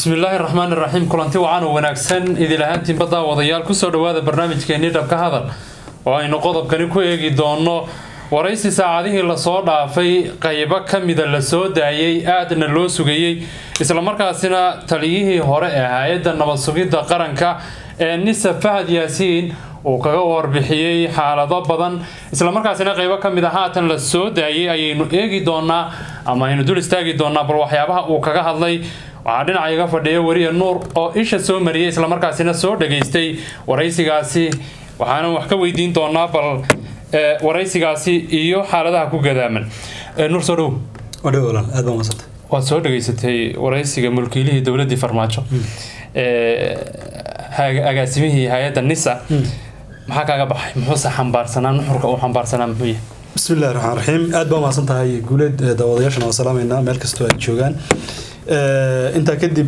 bismillaahi raxmaan iraxiim kulanti wacan oo wanaagsan idil ahaantiinba daawadayaal kusoo dhawaada barnaamijkeenii dhabka hadal oo aynu qodobkani ku eegi doono waraysi saacadihii lasoo dhaafay qaybo ka mida la soo daayay aadna loo sugayey islamarkaasina taliyihii hore ee hay-adda nabad sugidda qaranka ee nisa fahad yaasiin uu kaga warbixiyey xaalado badan islamarkaasina qaybo ka mid a haatan la soo daayay ayaynu eegi doonaa ama aynu dul istaagi doonaa bal waxyaabaha uu kaga hadlay waxaa dhinaca iga fadhiya weriye nuur oo isha soo mariyay islamarkaasina soo dhageystay waraysigaasi waxaana wax ka weydiin doonaa bal waraysigaasi iyo xaaladaha ku gadaaman nuur soo dhow wadhow walaal aad baa madsanta waad soo dhageysatay waraysiga mulkiilihii dowladdii farmaajo agaasimihii hay-adda nisa maxaa kaaga baxay muxuuse xambaarsanaa nuxurka uu xambaarsanaa muxuu yahay bismi illahi raxmaan raxiim aad baa mahadsan tahay guuleed daawadayaashana waa salaameynaa meel kastoo ay joogaan intaa kadib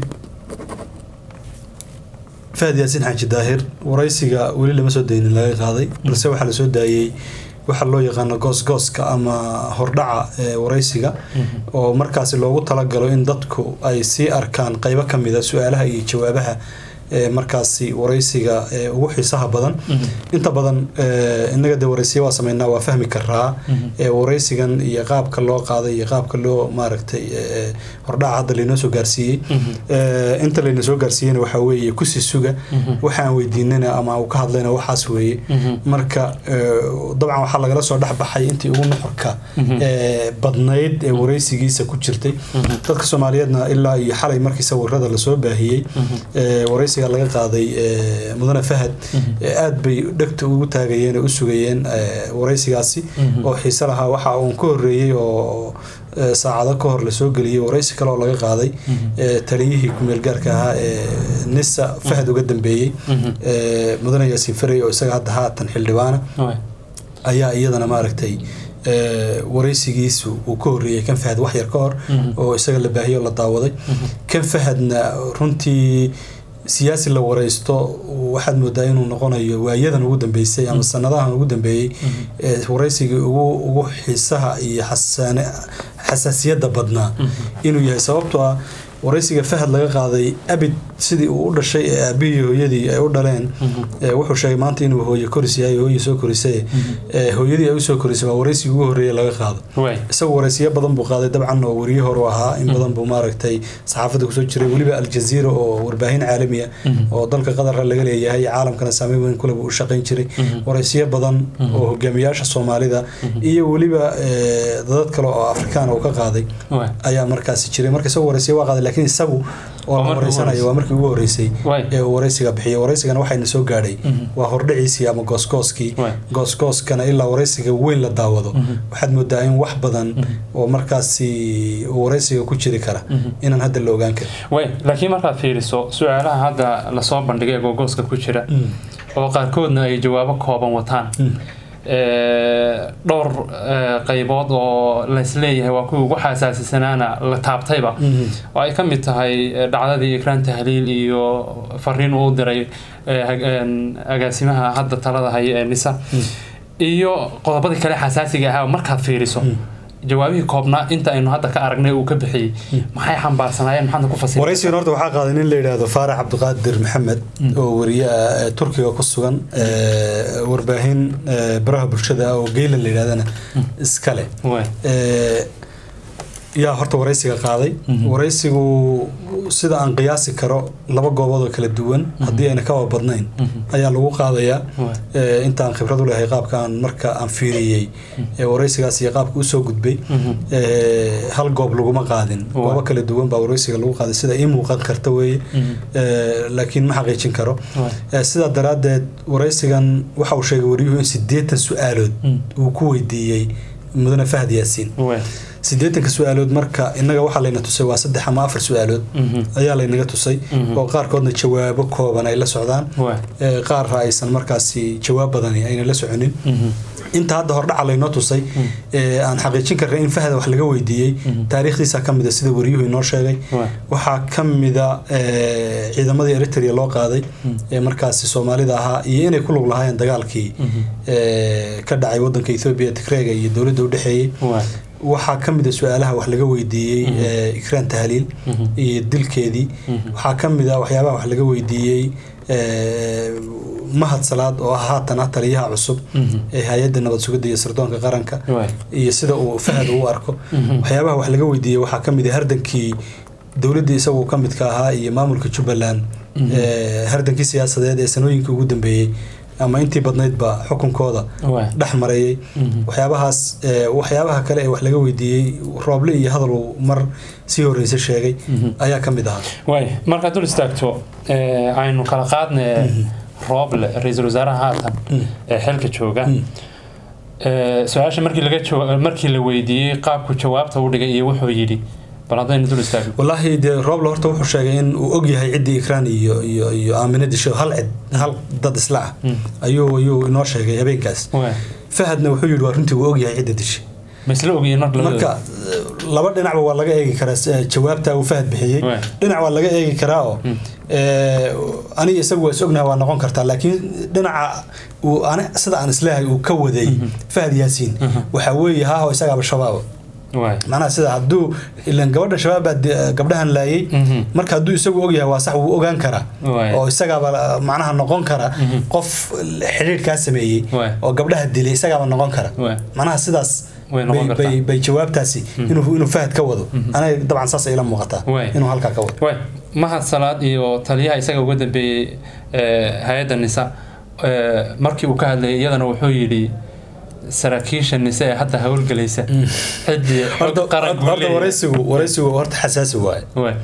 fahad yaasiin xaaji daahir waraysiga weli lama soo daynin laga qaaday balse waxaa lasoo daayey waxa loo yaqaano goosgooska ama hordhaca ee waraysiga oo markaasi loogu talagalo in dadku ay sii arkaan qeybo ka mid a su-aalaha iyo jawaabaha markaasi waraysiga ugu xiisaha badan inta badan inaga de waraysiya waa sameynaa waa fahmi karaa waraysigan iyo qaabka loo qaaday iyo qaabka loo maaragtay hordhaca hadda laynoo soo gaarsiiyey inta layna soo gaarsiiyena waxaa weeye kusi suga waxaan weydiinana ama uu ka hadlayna waxaas weeye marka dabcan waxaa lagala soo dhexbaxay intii ugu nuxurka badnayd ee waraysigiisa ku jirtay dadka soomaaliyeedna ilaa iyo xalay markii sawirada lasoo baahiyey waraysiga laga qaaday mudane fahad aad bay dhegta ugu taagayeen oo u sugayeen waraysigaasi oo xiise lahaa waxa uun ka horeeyey oo saacado ka hor lasoo geliyey waraysi kale oo laga qaaday taliyihii kumeel gaarka ahaa ee nisa fahad uga dambeeyey mudane yaasiin farey oo isaga hadda haatan xildhibaana ayaa iyadana maaragtay waraysigiisu uu ka horeeyey kan fahad wax yar ka hor oo isaga la baahiyey oo la daawaday kan fahadna runtii siyaasi la waraysto waxaad moodaa inuu noqonayo waayadan ugu dambeysay ama sanadahan ugu dambeeyey waraysigii ugu xiisaha iyo xasaasiyadda badnaa inuu yahay sababtoo ah waraysiga fahad laga qaaday abid sidii uu u dhashay ee aabihii hooyadii ay u dhaleen wuxuu sheegay maanta inuu hooye koris yahay hooye soo korisay hooyadii ay usoo korisay waa waraysigii ugu horreeya laga qaado isagu waraysiyo badan buu qaaday dabcan oo weriye horu ahaa in badan buu maaragtay saxaafadda kusoo jiray weliba aljaziira oo warbaahin caalamiya oo dalka qatarka laga leeyahay caalamkana saameyn weyn kule buu u shaqayn jiray waraysiyo badan oo hogaamiyaasha soomaalida iyo weliba dadad kale oo afrikaan uu ka qaaday ayaa markaasi jiray marka isagu waraysiyo waa qaaday laakiin isagu oo la waraysanayo waa markii ugu horeysay ee uu waraysiga bixiyay waraysigana waxayna soo gaadhay waa hordhiciisii ama goosgooskii goosgooskana ilaa waraysiga weyn la daawado waxaad moodaa in wax badan oo markaasi uu waraysiga ku jiri kara inaan hadda la ogaan karin way laakiin markaad fiiriso su-aalaha hadda lasoo bandhigay ee googooska ku jira oo qaarkoodna ay jawaabo kooban wataan dhowr qaybood oo laysleeyahay waa kuwii ugu xasaasisanaana la taabtayba oo ay ka mid tahay dhacdadii ikraan tahliil iyo fariin uu diray agaasimaha hadda talada haya ee nisa iyo qodobadii kale xasaasiga ahaa markaad fiiriso jawaabihii koobnaa inta aynu hadda ka aragnay uu ka bixiyey maxay xambaarsanaayeen maxaadna ku fasir waraysigan horta waxaa qaaday nin la yidhaahdo faarax cabdiqaadir maxamed oo weriye ah turkiga ku sugan warbaahin baraha bulshada oo geylan la yidhahdana iskale yaa horta waraysiga qaaday waraysigu sida aan qiyaasi karo laba goobood oo kala duwan haddii ayna kaba badnayn ayaa lagu qaadayaa intaan khibrad u lehay qaabka aan marka aan fiiriyey waraysigaas iyo qaabka usoo gudbay hal goob laguma qaadin goobo kala duwan baa waraysiga lagu qaaday sida ii muuqan karta weeye laakiin ma xaqiijin karo sidaa daraaddeed waraysigan waxa uu sheegay wariyuhu in siddeetan su-aalood uu ku weydiiyey mudane fahad yaasiin siddeetanka su-aalood marka innaga waxaa layna tusay waa saddex ama afar su-aalood ayaa laynaga tusay oo qaarkoodna jawaabo kooban ay la socdaan qaarra aysan markaasi jawaab badani ayna la soconin inta hadda hordhaca laynoo tusay aan xaqiijin karna in fahda wax laga weydiiyey taariikhdiisa ka mida sida wariyuhu inoo sheegay waxaa ka mida ciidamadii eritrea loo qaaday ee markaasi soomaalida ahaa iyo inay ku lug lahaayeen dagaalkii ka dhacay wadanka ethoobiya tigreega iyo dowladda udhexeeyey waxaa ka mid a su-aalaha wax laga weydiiyey eh, ikraan tahliil iyo dilkeedii waxaa ka mid a waxyaabaha wax laga weydiiyey eh, mahad salaad oo ah haatan ah taliyaha cusub ee hay-adda nabad sugidda iyo sirdoonka qaranka waay iyo sida uu fahad u arko waxyaabaha wax laga weydiiyey waxaa ka mid ah hardankii dowladdii isagu ka midka ahaa iyo maamulka jubbaland eh, hardankii siyaasadeed ee sanooyinkii ugu dambeeyey ama intii badnaydba xukunkooda waay dhex mareeyey waxyaabahaas eh, waxyaabaha kale ee wax laga weydiiyey rooble iyo hadal uu mar sii horreysa sheegay ayaa ka mid ahaa waay markaad dul istaagto eh, aynu kala qaadna rooble ra-iisul wasaaraha haatan ee xilka jooga Eh, su-aasha markii laga jawa- markii la weydiiyey qaabku jawaabta u dhigay iyo wuxuu yidhi bal haddaynu dul istaagno wallaahi dee rooble horta wuxuu sheegay in uu og yahay ciddii ikraan iyo iyo iyo aamina disho hal cid hal dad isla ah ayuu ayuu inoo sheegay habeenkaas waay fahadna wuxuu yidhi waa runtii uu og yahay cidda dishay ma isla ogyihiin marka labadooda marka eh, laba dhinacba waa laga eegi karaa eh, jawaabta uu fahad bixiyey Waay. dhinac waa laga eegi karaa oo eh, aniga isagu waa is ognahay waa noqon kartaa laakiin dhinaca uu ani sida aan isleeyahay uu ka waday fahad yaasiin waxaa weeye haa oo isagaaba shabaaba waay macnaha sida hadduu ilan gabadha shabaab baa de- gabdhahan laayay Mhm. marka hadduu isagu ogyahay waa sax wuu ogaan karaa Waay. oo isagaaba la- macnaha noqon kara qof xidhiidhkaa sameeyey Waay. oo gabdhaha dilay isagaaba noqon kara Waay. macnaha sidaas Way noqon bay- kartaa. bay- bay jawaabtaasi inuu inuu fahad ka wado aniga dabcan saas ila muuqataa Waay. inuu halkaa ka wado waay mahad salaad iyo taliyaha isaga uga dambeeyey eh, hay-adda nisa eh, markii uu ka hadlayay iyadana wuxuu yidhi saraakiisha nise ee hadda howlgelaysa ciddii xog horta qaran buu horta leeyahay. waraysigu waraysigu horta xasaasi waaye waay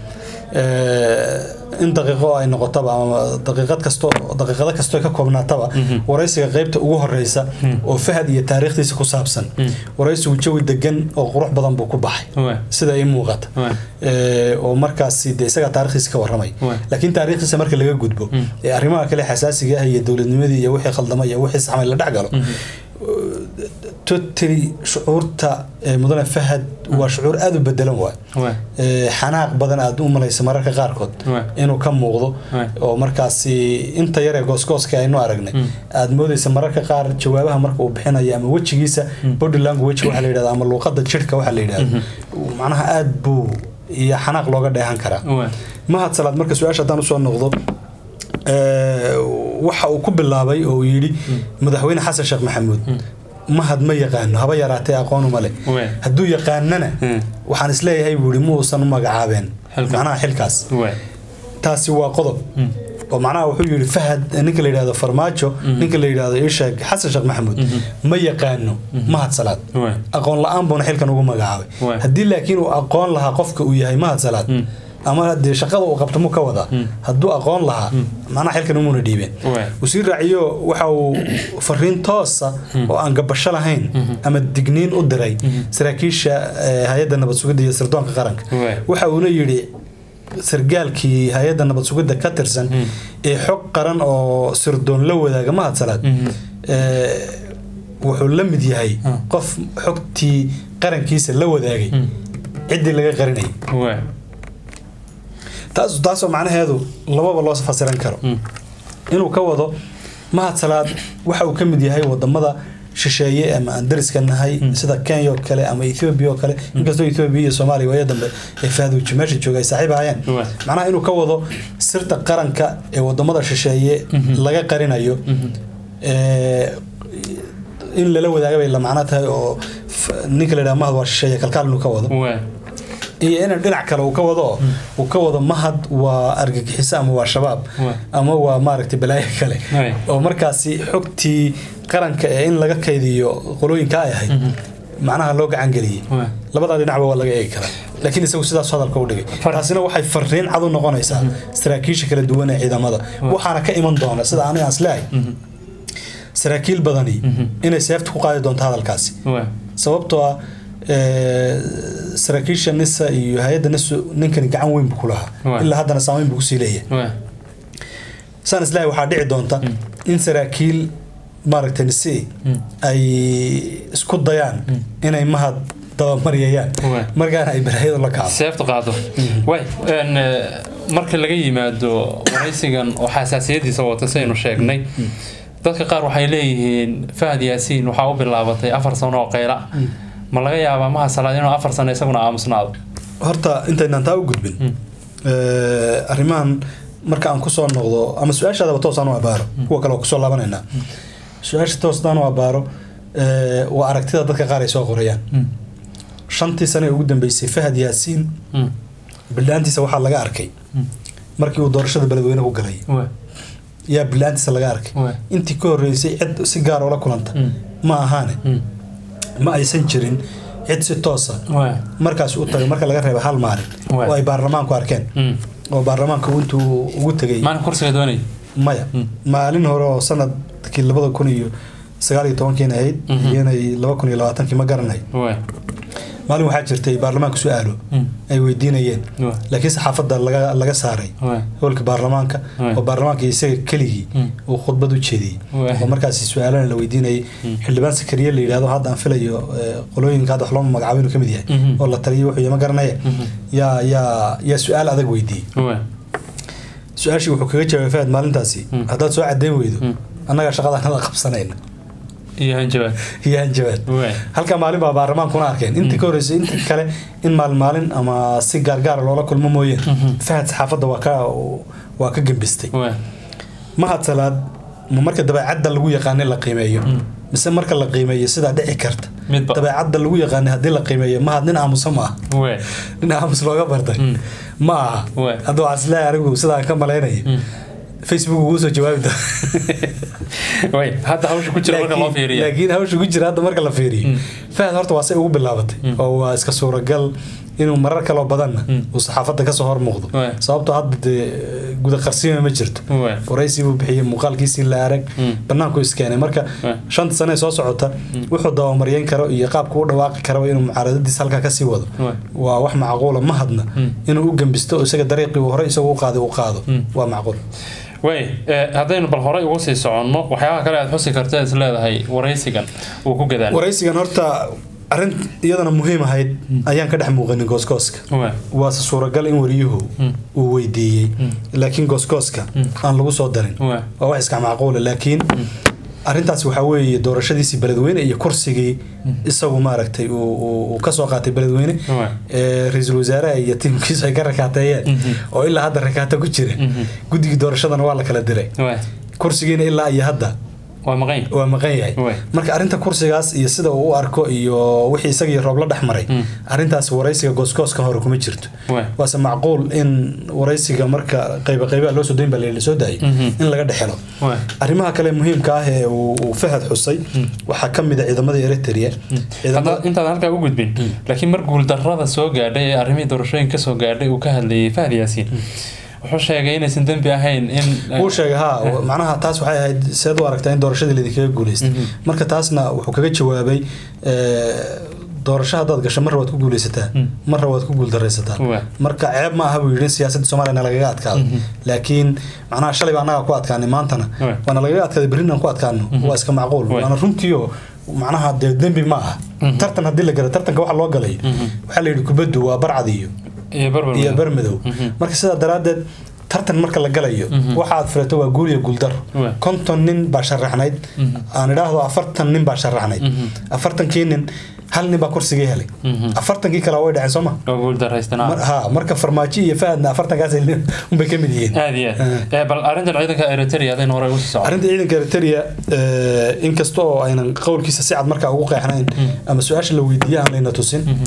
Eh, in daqiiqo ay noqotaba ama daqiiqad kasto daqiiqado kasto ka koobnaataba waraysiga qaybta ugu horeysa oo fahad iyo taariikhdiisa ku saabsan waraysigu jawi degan oo qurux badan buu ku baxay waay sida ii muuqata waay Eh, oo markaasi de isagaa taarikhdiisa ka warramay Waay. laakiin taariikhdiisa marka laga gudbo ee arrimaha kale xasaasiga ah iyo dowladnimadii iyo wixii khaldamay iyo wixii saxmay la dhex galo totally shucuurta ee mudane fahad waa shucuur aada u bedelan waay waay Ee, xanaaq badan aad u malaysa mararka qaarkood Waay. inuu ka muuqdo Waay. oo markaasi inta yaree goosgooska aynu aragnay aad moodeysa mararka qaar jawaabaha marka uu bixinayo ama wejigiisa body language waxa la yidhahda ama luuqada jidhka waxa la yidhahda macnaha aad buu iyo xanaaq looga dheehan karaa waay mahad salaad marka su-aasha haddaan usoo noqdo ee, waxa uu ku bilaabay oo uu yidhi madaxweyne xasan sheekh maxamuud mahad ma yaqaano haba yaraatee aqoonuma leh Waay. hadduu yaqaanana Hmm. waxaan isleeyahay buu yidhi ma uusan u magacaabeen Xilka. macnaha xilkaas waay taasi waa qodob oo macnaha wuxuu yidhi fahad ninka la yidhahdo farmaajo ninka la yidhahdo isheeg xasan sheekh maxamuud ma yaqaano mahad salaad waay aqoon la-aan buuna xilkan ugu magacaabay Waay. haddii laakiin uu aqoon lahaa qofka uu yahay mahad salaad ama dee shaqada uu qabto mu ka wadaa hadduu aqoon lahaa macnaha xilkan umuna dhiibeen Waay. wasiir raaciyo waxa uu fariin toosa oo aan gabasho lahayn ama digniin u diray saraakiisha eh, hay-adda nabad sugidda iyo sirdoonka qaranka Waay. waxa uuna yidhi sargaalkii hay-adda nabad sugidda ka tirsan ee xog qaran oo sirdoon la wadaaga mahad salaad eh, wuxuu la mid yahay qof xogtii qarankiisa la wadaagay ciddii laga qarinayay waay taas taasoo macnaheedu lababa loo fasiran karo inuu ka wado mahad salaad waxa uu ka mid yahay wadamada shisheeye ama aan dariska nahay sida kenya oo kale ama ethiopia oo kale inkastoo ethiopia iyo soomaaliya waaya dambe ee fahduuji meesha jooga ay saaxiib ahayeen Waay. macnaha inuu ka wado sirta qaranka ee wadamada shisheeye laga qarinayo ee, in lala wadaaga bay la macno tahay oo f- ninka la yidhaha mahad waa shisheeye kalkaal inuu ka wado waay iyo in dhinac kale uu ka wado oo uu ka wado mahad waa argagixiso ama waa shabaab Waay. ama waa maaragtay balaayo kale Waay. oo markaasi xogtii qaranka ee in laga kaydiyo qolooyinka ay ahayd macnaha loo gacan geliyey Waay. labadaa dhinacba waa laga eegi karaa laakiin isagu sidaas hadalka u dhigay Far- taasina waxay fariin cad u noqonaysaa saraakiisha kala duwan ee ciidamada waxaana ka iman doona sida aniga aan isleehay saraakiil badani inay seefta ku qaadi doonto hadalkaasi waay sababtoo ah ee, saraakiisha nisa iyo hay-adda nisu ninkani gacan weyn buu ku lahaa Waay. ilaa haddana saameyn buu kusii leeyahay waay saan islahay waxaa dhici doonta in saraakiil maaragtay nisi ay isku dayaan inay mahad dabamariyayaan Waay. markaana ay balaayada la kacdo seefta qaado way een, eh, marka laga yimaado waraysigan oo xasaasiyadiisa wata saynu sheegnay dadka qaar waxay leeyihiin fahad yaasiin waxaa u bilaabatay afar sano oo qayla ma laga yaabaa maha salaad inuu afar sano isaguna aamusnaado horta intaynaan taa u gudbin eh, arrimahan marka aan kusoo noqdo ama su-aashaadaba toos aan u abaaro kuwa kale waa kusoo laabanaynaa su-aasha toos aan u abaaro eh, waa aragtida dadka qaar ay soo qorayaan shantii sane ee ugu dambeysay fahad yaasiin bilaantiisa waxaa laga arkay markii uu doorashada beledweyne ku galay yaa bilaantiisa laga arkay intii ka horreysay cid si gaar oola kulanta ma ahaane ma aysan jirin cid si toosa markaas u tagay marka laga reeba hal maalin Waay. oo ay baarlamaanku arkeen Mm. oo baarlamaanku intuu ugu tegay maalin kursiga doonay maya maalin hore oo sanadkii labada kun iyo sagaal iyo tobankiina ahayd Mhm. iyanay laba kun iyo labaatankii ma garanay maalin waxaa jirtay baarlamaanku su-aalo ay weydiinayeen laakiin saxaafadda laga laga saaray howlka baarlamaanka Waay. oo baarlamaanka isaga keligii Mm. uu khudbad u jeediyey Waay. oo markaasi su-aalana la weydiinayay Mm. xildhibaan sakariye la yidhahdo hadda aan filayo eh, qolooyinka hadda wax loo magacaabo inuu ka mid yahay Mhm. oo la taliyo wuxuu yahay ma garanaya Mhm. yaa yaa yaa su-aal adag weydiiyey su-aashii wuxuu kaga jawaabay fahad maalintaasi Mm. haddaad soo cadeyn weydo Mm. annagaa shaqadanada qabsanayna iyo hanjabaad iyo hanjabaad halka maalin baa baarlamaankuna arkeen intii ka horreysay intii kale in maalin maalin ama si gaargaara loola kulmo mooyeen Mhm. fahad saxaafadda waa ka waa ka gembistay mahad salaad ma marka dabeecadda lagu yaqaanay la qiimeeyo Mm. mise marka la qiimeeyo sidaa dhici karta midba dabeecadda lagu yaqaanay haddii la qiimeeyo mahad nin aamusa ma aha nin aamus looga bartay Mm. ma aha Waay. hadda waxaan isleeyahay anigu sidaan ka malaynayo facebook ugu soo jawaabi doona way hadda hawsha ku jira marka loo Laakiin- fiiriya laakiin hawsha ku jira hadda marka la fiiriyo Mm. fahad horta waa say ugu bilaabatay Mm. oo waa iska suuragal inuu marar kaloo badanna Mm. uu saxaafadda kasoo hor muuqdo Waay. sababtoo hadda dee guda qarsiima ma jirto Waay. waraysi buu bixiyey muuqaalkiisii la arag Mm. banaanku iskeenay marka Waay. shanta sane ee soo socota wuxuu dabamaryeyn karo iyo qaabka u dhawaaqi karo inuu mucaaradadiisa halkaa kasii wado Waay. waa wax macquula ma hadna Mm. inuu u gembisto oo isaga dariiqii uu hore isagu u qaaday uu qaado Mm. waa macquul way haddaynu bal horey ugu sii soconno waxyaabaha kale aad xusi karta is leedahay waraysigan uu ku gadaal waraysigan horta arrin iyadana muhiim ahayd ayaan ka dhex muuqanin goosgooska Waay. waase suuragal in wariyuhu Mm. uu weydiiyey Mm. laakiin goosgooska Mm. aan lagu soo darin Waay. waa wax iska macquula laakiin arrintaas waxaa weeye doorashadiisii beledweyne iyo kursigii isagu maaragtay uu- uu uu kasoo qaatay beledweyne Waay. ee ra-iisul wasaaraha iyo tiimkiisu ay ka rakaateeyeen Mhm. oo ilaa hadda rakaato ku jira Mhm. guddigii doorashadana waa la kala diray Waay. kursigiina ilaa iyo hadda waa maqan waa maqan yahay Waay. marka arrinta kursigaas iyo sida uu u arko iyo wixii isagii roob la dhex maray Mm. arrintaas waraysiga goosgooska hore kuma jirto Waay. waase macquul in waraysiga marka qayba qaybaha loo soo dayn baa la soo daayay Mhm. in laga dhexelo Waay. arrimaha kale muhiimka ah ee uu uu fahad xusay waxaa ka mid a ciidamada eritrea ciidamada hadda intaad halkaa u gudbin laakiin mar guuldarrada soo gaadhay ee arrimihii doorashooyinka kasoo gaadhay uu ka hadlayay fahd yaasiin wuxuu sheegay inaysan dembi ahayn in wuu sheegay ha macnaha taas waxay ahayd seed u aragtaa in doorashadii laydinkaga guuleystay Mhm. marka taasna wuxuu kaga jawaabay eh, doorasho haddaad gasho marra waad ku guuleysataa Mm. marra waad ku guuldaraysataa Waa. marka ceeb ma aha buu yidhi in siyaasadda soomaaliyana lagaga adkaado Mhm. laakiin macnaha shalay baa annaga ku adkaanay maantana Waa. waana lagaga adkaaday berrina aan ku adkaano waa iska macquul Waa. waana runtiio macnaha dee dembi ma aha Mhm. tartan haddii la galo tartanka waxa loo galay Mhm. waxaa la yidhi kubaddu waa barcad iyo iyo barbar iyo bermadow Mhm. marka sidaa daraaddeed tartan marka la galayo Mhm. waxa aad filato waa guul iyo guuldaro Waa. konton nin baa sharaxnayd Mhm. aan idhaahdo afartan nin baa sharaxnayd Mhm. afartankii nin hal nin baa kursigii helay Mhm. afartankii kale way dhaceen sooma oo guuldarraystan Mar- ha marka farmaajo iyo fahadna afartankaas unbay ka mid yihiin aad iyo aad Eh, bal arrintan ciidanka eritrea hadaynu horey ugu sii socono arrinta ciidanka eritrea eh, inkasta oo aynan qowlkiisa si cad markaa ugu qeexnayn ama su-aasha la weydiiye aan layna tusin Mhm.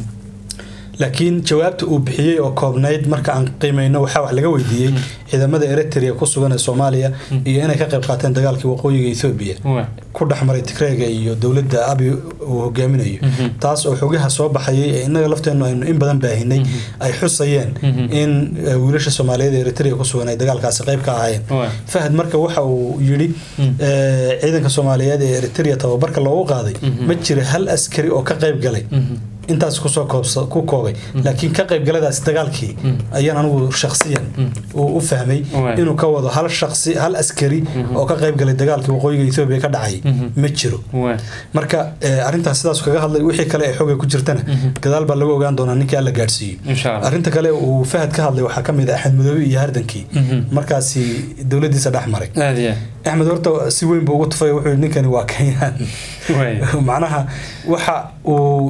laakiin jawaabta uu bixiyey oo koobnayd marka aan qiimeyno waxaa wax laga weydiiyey ciidamada eritrea ku sugan ee soomaaliya iyo inay ka qayb qaateen dagaalkii waqooyiga ethoobia Waay. ku dhex maray tigreega iyo dowladda abi uu hogaaminayo Mhm. taas oo xogaha soo baxayay ee innaga lafteennu aynu in badan baahinay ay xusayeen Mhm. in eh, wiilasha soomaaliyeed ee eritrea ku sugan ay dagaalkaasi qayb ka ahaayeen Waay. fahad marka waxa uu yidhi Mm. eh, ciidanka soomaaliyeed ee eritrea tababarka loogu qaaday Mhm. ma jira hal askari oo ka qayb galay Mhm. intaas kusoo koobsa ku koobay laakiin ka qaybgaladaasi dagaalkii Mm. ayaan anigu shakhsiyan Mm. uu u fahmay Waay. inuu ka wado hal shakhsi hal askari oo ka qaybgalay dagaalkii waqooyiga ethoobia ka dhacay Mhm. ma jiro Waay. marka eh, arrintaas sidaas kaga hadlay wixii kale ee xooga ku jirtana Mhm. gadaal baa lagu ogaan doonaa ninkii alla gaadhsiiyo insha allah arrinta kale uu fahad ka hadlay waxaa ka mid ah axmed madoobe iyo hardankii Mhm. markaasi dowladiisa dhex maray aad iyo axmed horta si weyn buu ugu tufay wuxuu yidhi ninkani waa kenyaan aad Waay. macnaha waxa uu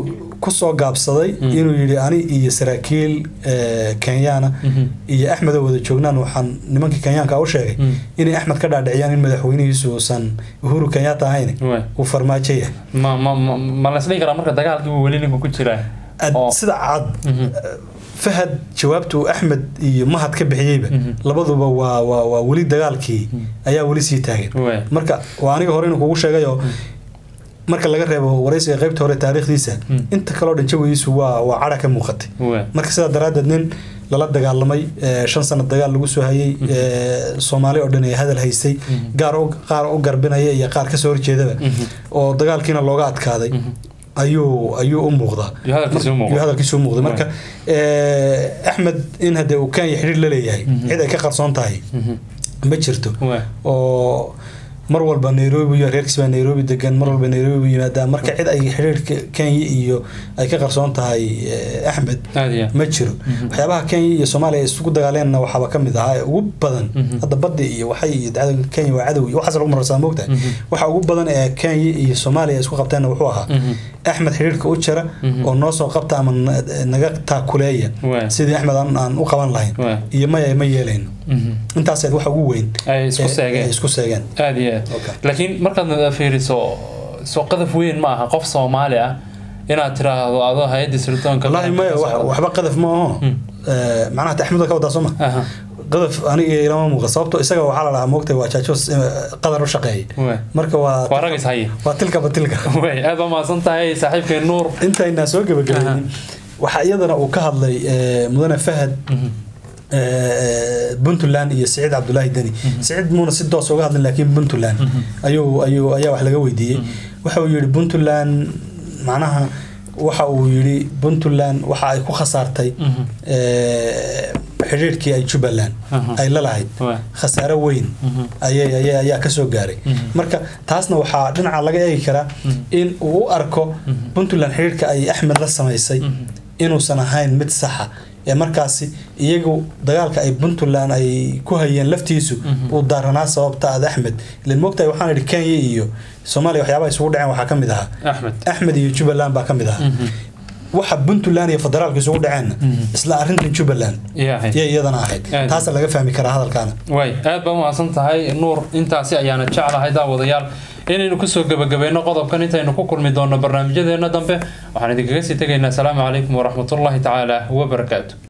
kusoo gaabsaday inuu yidhi ani iyo saraakiil eh, kenyaana iyo axmed oo wada joognaan waxaan nimankii kenyaanka u sheegay inay axmed ka dhaadhiciyaan in madaxweynihiisu uusan uhuru kenyatta ahayn Waay. uu farmaajo yahay ma ma ma ma la isdhihi karaa marka dagaalkii uu weli ninku ku jiraa Ad- oo sida cad Mhm. fahad jawaabta uu axmed iyo mahad ka bixiyeyba Mhm. labaduba waa waa waa weli dagaalkii ayaa weli sii taagan Waay. marka waa aniga hore inuu kugu sheegayoo marka laga reebo waraysiga qaybta hore taariikhdiisa Mm. inta kaleo dhan jawigiisu waa waa cadha ka muuqatay Waay. marka sidaa daraaddeed nin lala dagaalamay eh, shan sano dagaal lagu soo hayay eh, soomaali oo dhan ay hadal haystay gaar u- qaar u garbinaya iyo qaar kasoo horjeedaba Mhm. oo dagaalkiina looga adkaaday Mhm. ayuu ayuu u muuqdaa Iyo hadalkiisa u muuqda. iyo hadalkiisa u muuqday marka eh, axmed in hadee uu kenya xidhiir la leeyahay cid ay ka qarsoon tahay Mhm. ma jirto Waay. oo mar walba nairobi iyo reerkiis baa nairobi degan mar walba nairobi u yimaadaan marka cid ay xidhiirka kenya iyo ay ka qarsoon tahay eh, axmed aad iyo aad. ma jiro waxyaabaha kenya iyo soomaaliya ay isugu dagaaleenna waxaaba ka mid ahaa ee ugu badan Mhm. hadda baddi iyo waxay iyo dacda kenya waa cadow iyo waxaas lagu mararsaa moogtahay Mhm. waxa ugu badan ee kenya iyo soomaaliya ay isku qabteenna wuxuu ahaa Mhm. axmed xidhiirka u jara Mhm. oo noo soo qabta ama na- naga taakuleeya Waay. sidii axmed aan aan u qaban lahayn Waay. iyo maya ma yeelayno Mhm. intaaseed waxa ugu weyn ay isku ee- seegeen ee isku seegeen aad iyo aad Okay. laakiin markaad fiiriso soo qadaf weyn ma aha qof soomaali ah inaad tiraahdo adoo hay-adda sirdoonka wallaahi maya wax- waxba qadaf ma aho Hmm. Eh, macnaha ta axmed ka wadaa soo ma Aha. qadaf aniga ilama muuqa sababto isaga waxaa la dhahaa moogtay waa jaajos eh, qadar u shaqeeyay Waay. marka waa waa rag is haya waa tilkaba tilka way aad baa mahadsan tahay saaxiibkay nuur intaynaa soo gebagabaynin waxaa iyadana uu ka hadlay eh, mudane fahad eh, puntland iyo siciid cabdulaahi deni siciid muuna si doos uga hadlin laakiin puntland ayuu ayuu ayaa wax laga weydiiyey waxa uu yidhi puntland macnaha waxa uu yidhi puntland waxa ay ku khasaartay Mhm. eh, xidhiidhkii ay jubbaland Aha. ay la lahayd Waay. khasaaro weyn Mhm. ayay ayay ayaa ka soo gaaray Mhm. marka taasna waxaa dhinaca laga eegi karaa in uu u arko puntland xidhiidhka ay axmed la samaysay inuusan ahayn mid saxa ee markaasi iyagu dagaalka ay puntland ay ku hayeen laftiisu uu daaranaa sababta aad axmed ilan moogtahay waxaan idhi kenya iyo soomaaliya waxyaabaha isugu dhaceen waxaa ka mid ahaa axmed axmed iyo jubbaland baa ka mid ahaa waxa puntland iyo federaalka isugu dhaceenna isla arrintan jubbaland yahay yay iyadana ahayd Aad. taasa laga fahmi karaa hadalkaana way aad baa umahadsan tahay nuur intaasi ayaana jeclahay daawadayaal inaynu kusoo gebagabayno qodobkan intaynu ku kulmi doonno barnaamijyadeena dambe waxaan idinkaga sii tegaynaa asalaamu calaykum waraxmatullaahi tacaala wabarakaatu